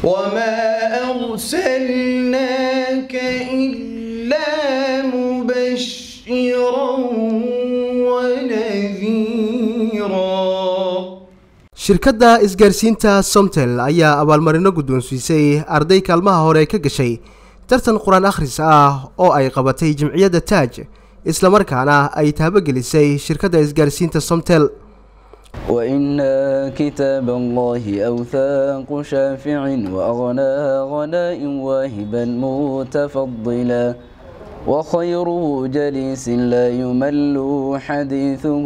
وما أرسلناك إلا مبشرا ونذيرا shirkadda isgaarsiinta somtel ayaa abaalmarino guddoonsiisay arday kaalmaha hore ka gashay tartan qur-aan akhris ah oo ay qabatay jimciyadda taaj islamarkaana ay taabagelisay shirkadda isgaarsiinta somtel وإن كتاب الله أوثاق شافع وأغنى غناء واهبا متفضلا وخيره جليس لا يمل حديثه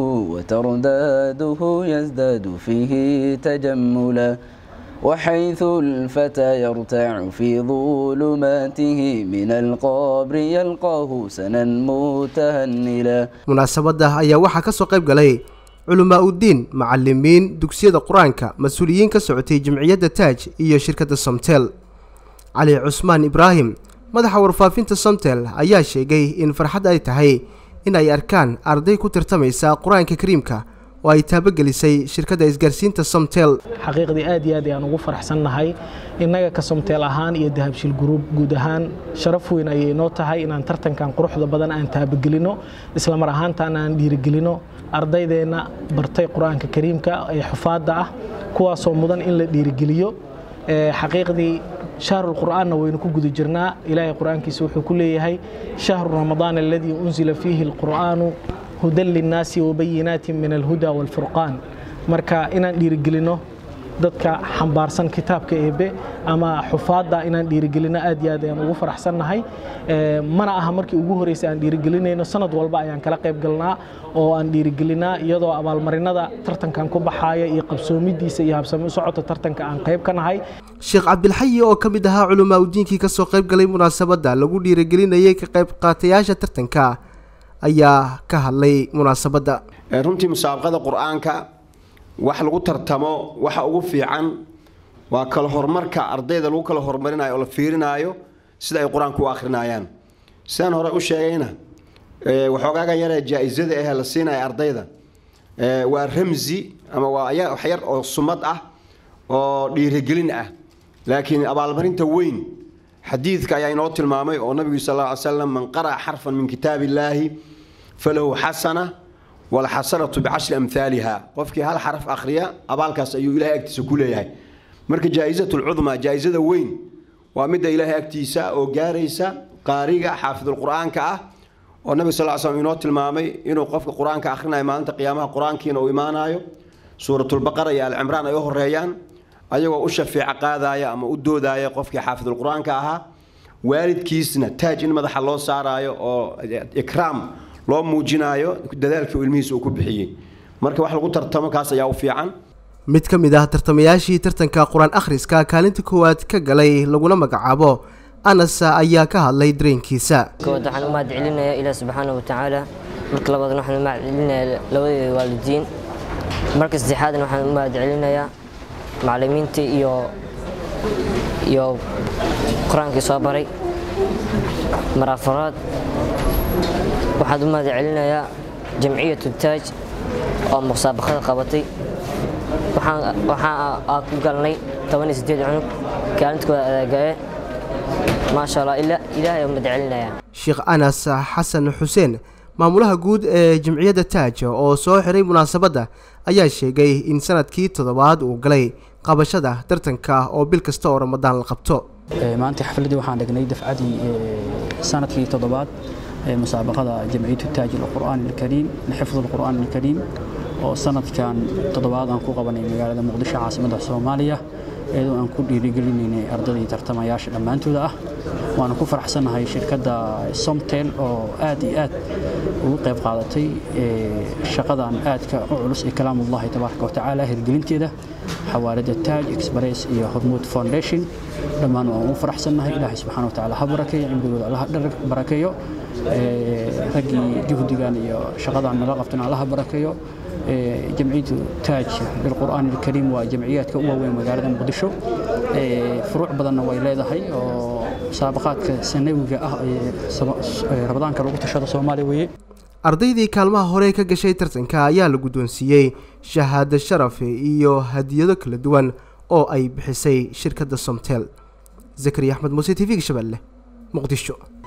وترداده يزداد فيه تجملا وحيث الفتى يرتاع في ظلماته من القبر يلقاه سنا متهنلا munaasabadda ayaa waxaa ka soo qayb galay culamaa uddiin macalimiin dugsiyada qur-aanka mas-uuliyiin ka socotay jimciyadda taaj iyo shirkadda somtel cali cusmaan ibraahim madaxa warfaafinta somtel ayaa sheegay in farxad ay tahay in ay arkaan arday ku tartamaysa qur-aanka kariimka oo ay taabagelisay shirkadda isgaarsiinta somtel xaqiiqdii aad iyo aad ayaan ugu faraxsannahay innaga ka somteel ahaan iyo dahabshil gruub guud ahaan sharaf weyn ayay noo tahay inaan tartankan quruxda badan aan taabagelino isla mar ahaantaana aan dhiirigelino ardaydeenna bartay qur-aanka kariimka ee xufaadda ah kuwaasoo mudan in la dhiirigeliyo xaqiiqdii shahrul qur'aanna waynu ku guda jirnaa ilaahay qur-aankiisa wuxuu ku leeyahay shahru ramadaan aladii unzila fiihi alqur'aanu hudan linnaasi wabayinaatin min alhuda waalfurqaan marka inaan dhiirigelino dadka xambaarsan kitaabka eebe ama xufaadda inaan dhiirigelino aad iyo aad ayaan ugu faraxsannahay mana aha markii ugu horreysay aan dhiirigelinayno sanad walba ayaan kala qayb galnaa oo aan dhiirigelinaa iyadoo abaalmarinada tartankan ku baxaaya iyo qabsoomidiisa iyo habsami u socota tartanka aan qayb ka nahay sheekh cabdilxayi oo ka mid ahaa culamaa udiinkii ka soo qayb galay munaasabadda lagu dhiirigelinayay ka qayb qaatayaasha tartanka ayaa ka hadlay munaasabadda runtii musaabaqada qur-aanka wax lagu tartamo waxa ugu fiican waa kala horumarka ardayda lagu kala horumarinayo oo la fiirinaayo sida ay qur-aanku u akhrinayaan sidaan hore u sheegayna waxoogaaga yaree jaa-isada ahee la siinaya ardayda waa ramsi ama waa wax yar oo sumad ah oo dhiirigelin ah laakiin abaalmarinta weyn xadiidka ayaa inoo tilmaamay oo nabigu sal alla ly slam man qara'a xarfan min kitaab illaahi falahu xasana walxasanatu bicashri amhaaliha qofkii hal xaraf akhriya abaalkaas ayuu ilahay agtiisa ku leeyahay marka jaa-isat lcudmaa jaa-isada weyn waa midda ilaahay agtiisa oo gaaraysa qaariga xaafidulqur-aanka ah oo nabiga sal slam inoo tilmaamay inuu qofka qur-aanka akhrinayo maalinta qiyaamaha qur-aankiina uu imaanayo suuratulbaqara iyo alcimraan ay u horeeyaan ayagoo u shafeeco qaadaya ama u doodaya qofkii xaafidulqur-aanka ahaa waalidkiisna taaj in madaxa loo saaraayo oo ikraam loo muujinaayo dadaalkii uu ilmihiisa uu ku bixiyey marka wax lagu tartamo kaas ayaa u fiican mid ka mid ah tartamayaashii tartanka qur-aan akhriska kaalinta koowaad ka galay laguna magacaabo anas ayaa ka hadlay dareenkiisa kowaad waxaan u mahad celinayaa ilaah subxaana wa tacaala marka labaadna waxaan u mahad celinayaa labadeeda waalidiin marka saddexaadna waxaan u mahad celinayaa macallimiintii iyo iyo qur-aankii soo baray marafaraad waxaan u mahad celinayaa jamciyatu taaj oo musaabaqada qabatay waxaan aa ku galnay toban iyo sideed cunug kaalintooda adaagaye maasha allah ilaahay umad celinayaa sheekh anas xasan xuseen maamulaha guud ee jimciyadda taaj oo soo xiray munaasabadda ayaa sheegay in sanadkii toddobaad uu galay qabashada tartanka oo bil kasta oo ramadaan la qabto maanta xafladdii waxaan dhignay dafcadii sanadkii toddobaad ee musaabaqada jamciyatu taaj alqur'aan alkariim lixifd alqur'aan alkariim oo sanadkan toddobaad aan ku qabanay magaalada muqdisho caasimadda soomaaliya iyadoo aan ku dhiirigelinaynay ardaydii tartamayaasha dhammaantooda ah waana ku faraxsannahay shirkadda somtel oo aad iyo aad ugu qayb qaadatay shaqadan aadka u culus ee kalaamullahi tabaaraka watacaala hirgelinteeda xawaalada taaj express iyo hormuud foundation dhammaan waan ugu faraxsannahay ilaahay subxaana watacaala ha barakeeyo cimrigooda allaha dhar barakeeyo raggii juhdigan iyo shaqadan nala qabtana allaha barakeeyo jamciyadu taaj lilqur'aan alkariim waa jamciyaadka u waaweyn magaalada muqdisho furuuc badanna way leedahay oo musaabaqaadka sanawiga ah ee ramadaanka lagu tashada soomaaliya weeye ardaydii kaalmaha hore ka gashay tartanka ayaa la guddoonsiiyey shahaado sharaf iyo hadiyado kala duwan oo ay bixisay shirkadda somtel zakariya axmed muuse t v-ga shabeelle muqdisho